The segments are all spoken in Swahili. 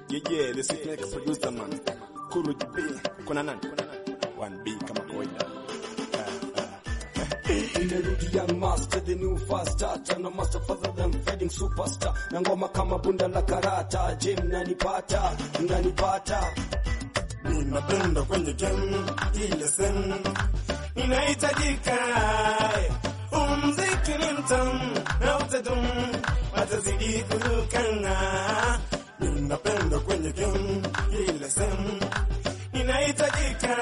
Yeah, yeah, the sick neck producer man. Kuru JB, kuna nani? 1B kama kawaida. Imerudi young master, the new fast starter, no master father than fading superstar, na ngoma kama bunda la karata. Je, mnanipata? Mnanipata? Ninapenda kwenye game ile sehemu inahitajika. Umziki ni mtamu na utadumu, watazidi kurukana. Ninapenda kwenye game ile sehemu inahitajika.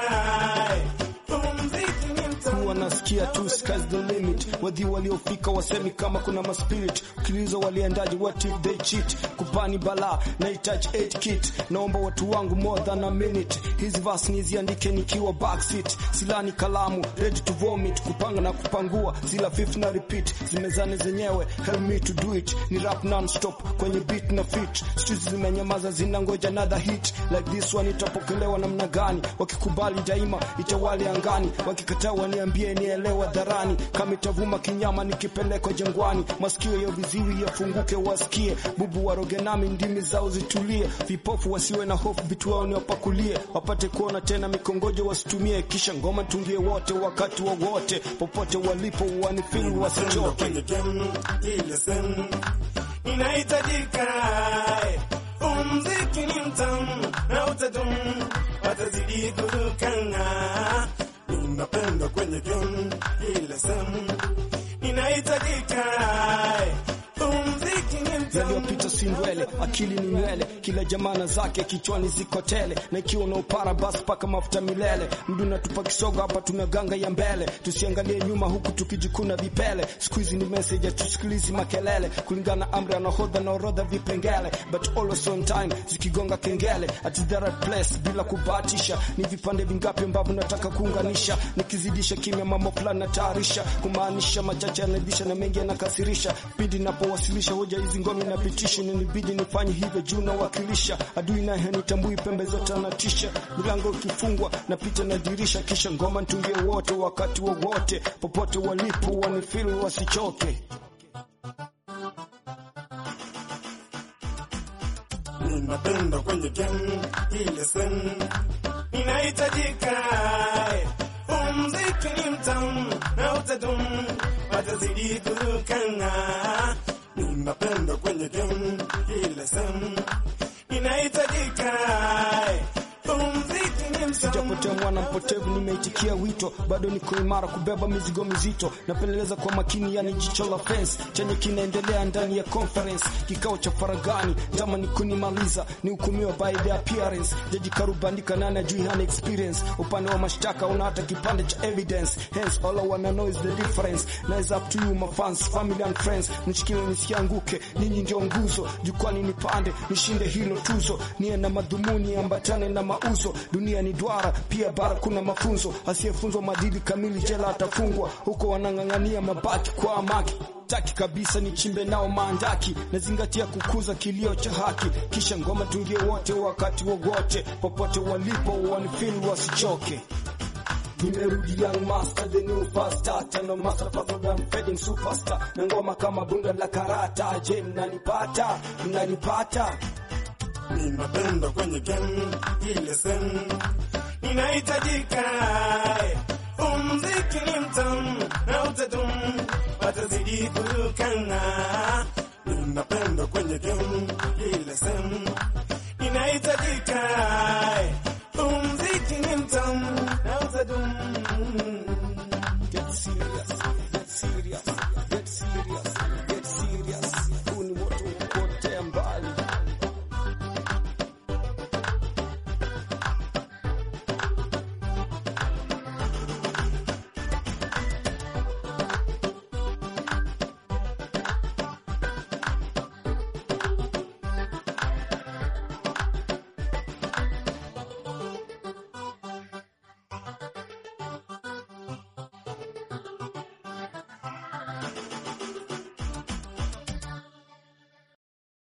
Umziki ni mtamu wanasikia tu sky's the limit. Wadhi waliofika wasemi kama kuna maspirit, ukilizo waliendaje, what if they cheat? Kupani bala na itouch 8 kit, naomba watu wangu more than a minute. Hizi verse niziandike nikiwa backseat, silani kalamu ready to vomit, kupanga na kupangua zila fifth na repeat, zimezane zenyewe help me to do it, ni rap non-stop kwenye beat na fit, streets zimenyamaza zinangoja another hit like this one, itapokelewa namna gani? Wakikubali daima itawali angani, wakikataa waniambie nielewa dharani, kama itavuma kinyama nikipelekwa jangwani, masikio ya viziwi yafunguke wasikie, bubu waroge nami ndimi zao zitulie, vipofu wasiwe na hofu, vitu wao niwapakulie, wapate kuona tena mikongojo wasitumie, kisha ngoma tungie wote wakati wowote, popote walipo wanifeel wasichoke. kwenye game ile sehemu inahitajika. Umziki ni mtamu na utadumu, watazidi kurukana. Ninapenda kwenye game ile sehemu inahitajika. Umziki ni mtamu yaliyopita si ndwele, akili ni nywele, kila jamana zake kichwani ziko tele, na ikiwa na upara basi paka mafuta milele. Mdu natupa kisogo hapa, tuna ganga ya mbele, tusiangalie nyuma huku tukijikuna vipele. Siku hizi ni message, tusikilizi makelele, kulingana amri ya nahodha na orodha vipengele, but always on time, zikigonga kengele at the right place, bila kubahatisha. Ni vipande vingapi ambavyo nataka kuunganisha, nikizidisha kimya mambo fulani natayarisha, kumaanisha machache yanadhisha na mengi yanakasirisha. Pindi napowasilisha hoja hizi ngome napitisha, inanibidi nifanye hivyo juu nawakilisha adui naye hanitambui, pembe zote anatisha, milango ikifungwa napita na dirisha, kisha ngoma ntungie wote wakati wowote, popote walipo wanifeel wasichoke. Ninapenda kwenye game ile sehemu inahitajika. Umziki ni mtamu na utadumu, watazidi kurukana. Ninapenda kwenye game ile sehemu inahitajika. Umziki ni mtamu Sijapotea mwana mpotevu, nimeitikia wito, bado niko imara kubeba mizigo mizito. Napeleleza kwa makini, yani jicho la fence chenye kinaendelea ndani ya conference, kikao cha faragani. Jama ni kunimaliza, ni hukumiwa by the appearance. Jaji karubandika, nani ajui hana experience. Upande wa mashtaka una hata kipande cha evidence, hence all I wanna know is the difference. Now it's up to you my fans, family and friends, nishikilie nisianguke, ninyi ndio nguzo, jukwani nipande, nishinde hilo tuzo, niye na madhumuni ambatane na mauzo. Dunia ni duara, pia bara kuna mafunzo, asiyefunzwa maadili kamili jela atafungwa. Huko wanang'ang'ania mabaki kwa amaki taki kabisa nichimbe nao maandaki, nazingatia kukuza kilio cha haki, kisha ngoma tungie wote wakati wowote, popote walipo wanifeel wasichoke. Nimerudi young master, the new fast starter, no master faster than fading superstar, na ngoma kama bunda la karata. Je, mnanipata? Mnanipata? Ninapenda kwenye game ile sehemu inahitajika. Umziki ni mtamu na utadumu, watazidi kurukana. Ninapenda kwenye game ile sehemu inahitajika. Umziki ni mtamu na utadumu. Get serious, get serious, get serious.